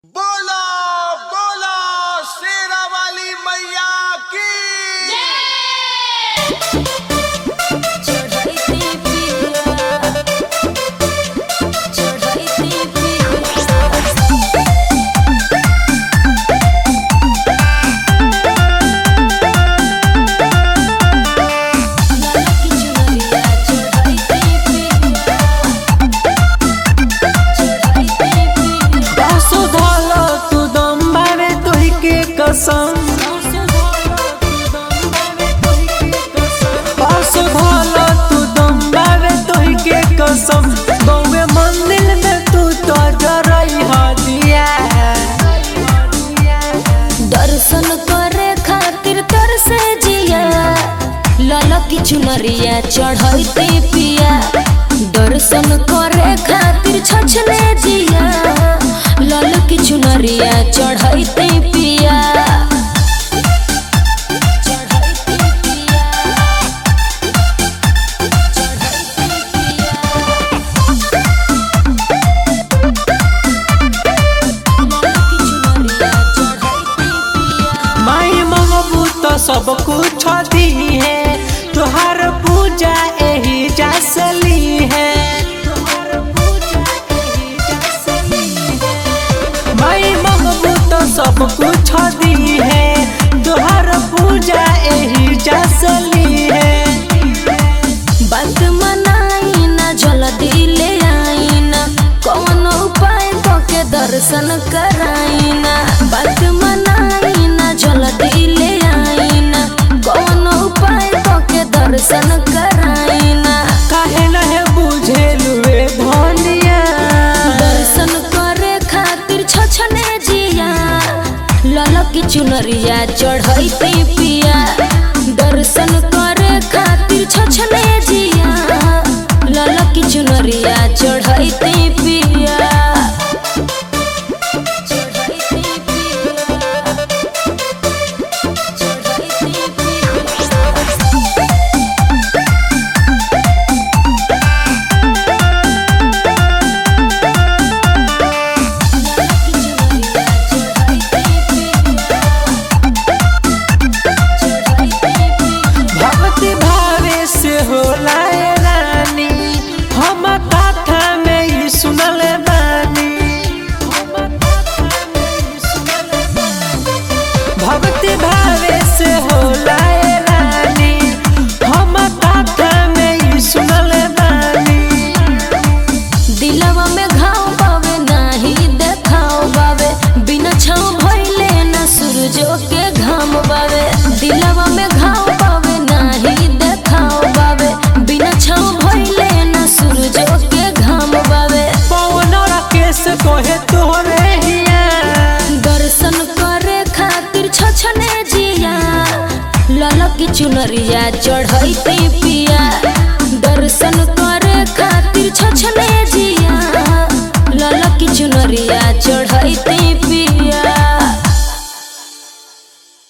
बोलो बोलो शेरा वाली मैया की चढ़ैती पिया चढ़ैती पिया ललकी चुनरिया चढ़ैती पिया चढ़ैती पिया सुधल तू दम बावे तोही के कसम सुधल तू दम बावे तोही के कसम गौवे मंदिर में तू तो जरई हदिया दर्शन करे खातिर तरसे जिया ललकी चुनरिया चढ़ैते पिया दर्शन करे खातिर छछले जिया ललकी चुनरिया चढ़ैते पिया चढ़ैते पिया चढ़ैते पिया ललकी चुनरिया चढ़ैते पिया माई मंगबू तो सब कुछ दी है तुहार पूजा एही जसली है तुहार पूजा एही जसली है माई मंगबू तो सब कुछ दी है तुहार पूजा एही जसली है बात मनाई ना जल्दी ले आई ना कौन उपाय तो के दर्शन कराई ना बात मनाई ना जल्दी ले आई ना कौन उपाय तो के दर्शन कराई ना काहे नहे बुझेलुए धनिया दर्शन करे खातिर छछने जिया ललकी चुनरिया चढ़ैते पिया दर्शन करे खातिर छछने जिया ललकी चुनरिया चढ़ैते पिया चढ़ैते पिया चढ़ैते पिया भक्ति भावे से होला ए रानी हम कथा में ही सुनल बानी हम कथा में ही सुनल बानी। भक्ति भावे से होला ए रानी हम कथा में ही सुनल बानी दिलवा में घाव बावे नाही देखाव बावे बिना छाव भइले ना सूरजो के घाम बावे दिलवा में घाव बावे नाही देखाव बावे बिना छाव भइले ना सूरजो के घाम बावे पवन राकेश कोहे तोरे हिया दर्शन करे खातिर छछने जिया ललकी चुनरिया चढ़ैते पिया दर्शन